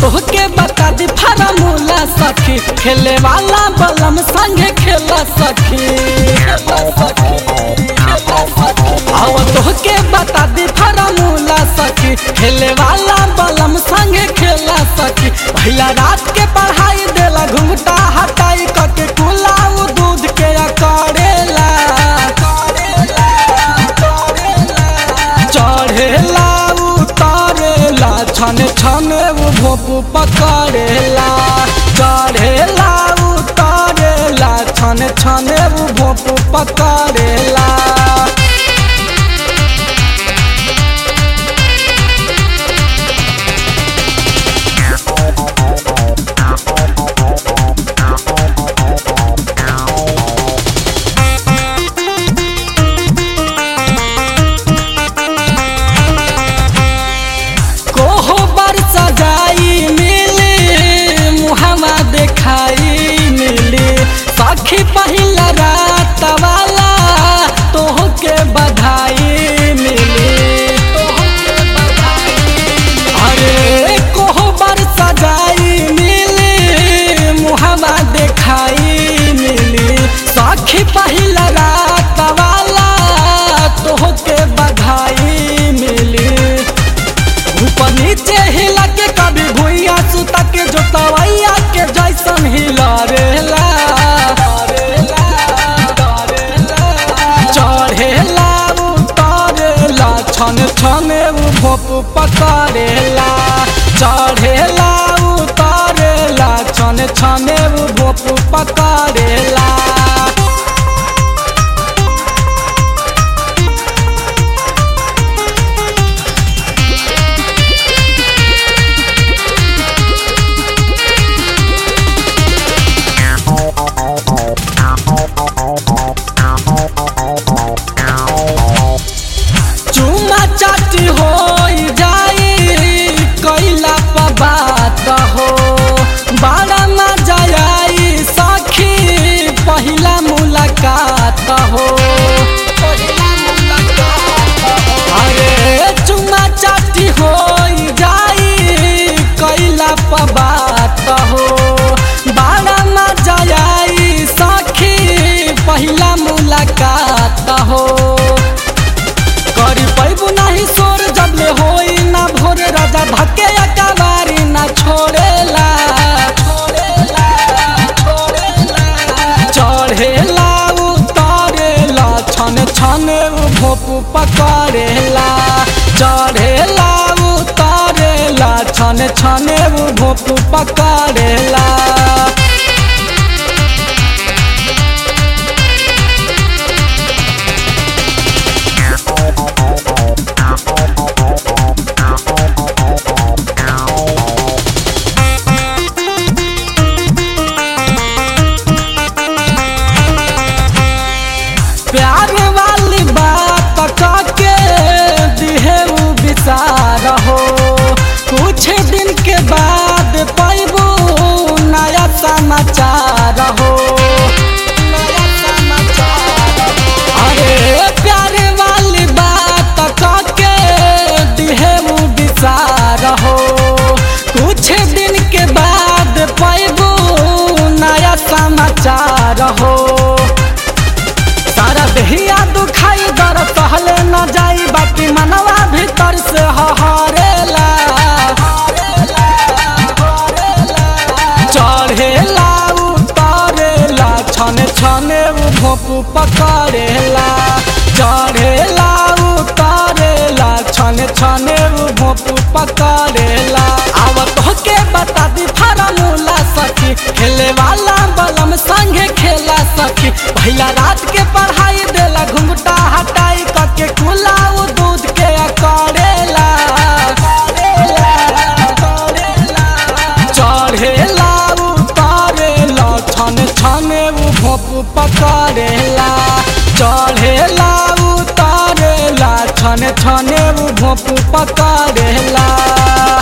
तोहके बता दी फार्मूला सखी खेले वाला बलम संगे खेला सखी आव तोहके बता दी फार्मूला सखी खेले वाला बलम संगे खेला सखी भैया रात के पढ़ाई देला घुंघटा हटाई कके कुलाऊ दूध के करेला चढ़ेला उतारेला छन छन उ भोपू पकड़ेला चढ़ेला उतारेला छन छन उ भोपू पकड़ेला कोहो बर सजाई मिली मुहमा देखाई मिली सखी पहिला रात वाला तोहके बधाई मिली तोहके बधाई अरे कोहो बर सजाई मिली मुहमा देखाई मिली सखी पहिला रात वाला तोहके बधाई मिली ऊपर नीचे हिला के कभी भुइया सुता के जो तवैया के जैसन हिला रेला चढ़ेला उतारेला छन छन उ भोप पकड़ेला चढ़ेला उतारेला छन छन उ भोप पकड़ेला चुमा चाटी हो जाई कैला पर बात हो बड़ा मजा आई सखी पहिला मुलाकात हो अरे चुमा चाटी हो जाई कैला पर बात हो बड़ा मजा आई सखी पहिला मुलाकात हो करी पैबू नहीं सोर जबले होई ना भोर राजा धके अकबारी ना छोड़ेला चढ़ेला उतारेला छन छन उ भोपू पकड़ेला चढ़ेला उतारेला छन छन उ भोपू पकड़ेला प्यार वाली बात काके दिहे उ विचार हो कुछ दिन के बाद पैबू नया समाचार हो नया समाचार हो। अरे प्यार वाली बात काके दिहे उ विचार हो कुछ दिन के बाद पैबू नया समाचार हो सारा देहिया दुखाई दर सहले न जाई बाकी मनवा भीतर से हहरेला चढ़ेला उतारेला छन छने उ भोपू पकड़ेला चढ़ेला उतारेला छन छने उ भोपू पकड़ेला आवत होके बता दी फार्मूला सखी खेले वाला बलम संगे खेला सखी भैया रात के पढ़ाई देला घुंघटा हटाई कके कुलाऊ दूध के करेला चढ़ेला उतारेला छन छन उ भोपू पकड़ेला चढ़ेला उतारेला छन छन उ भोपू पकड़ेला